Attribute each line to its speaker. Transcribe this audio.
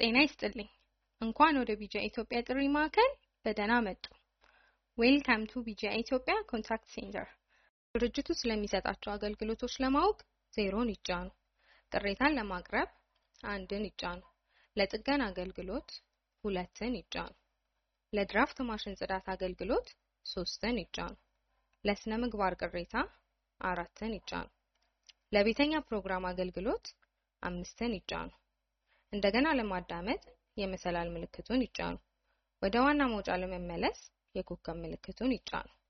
Speaker 1: ጤና ይስጥልኝ። እንኳን ወደ ቢጃ ኢትዮጵያ ጥሪ ማዕከል በደህና መጡ። ዌልካም ቱ ቢጃ ኢትዮጵያ ኮንታክት ሴንተር። ድርጅቱ ስለሚሰጣቸው አገልግሎቶች ለማወቅ ዜሮን ይጫኑ። ቅሬታን ለማቅረብ አንድን ይጫኑ። ለጥገና አገልግሎት ሁለትን ይጫኑ። ለድራፍት ማሽን ጽዳት አገልግሎት ሶስትን ይጫኑ። ለስነ ምግባር ቅሬታ አራትን ይጫኑ። ለቤተኛ ፕሮግራም አገልግሎት አምስትን ይጫኑ። እንደገና ለማዳመጥ የመሰላል ምልክቱን ይጫኑ። ወደ ዋና መውጫ ለመመለስ የኮከብ ምልክቱን ይጫኑ።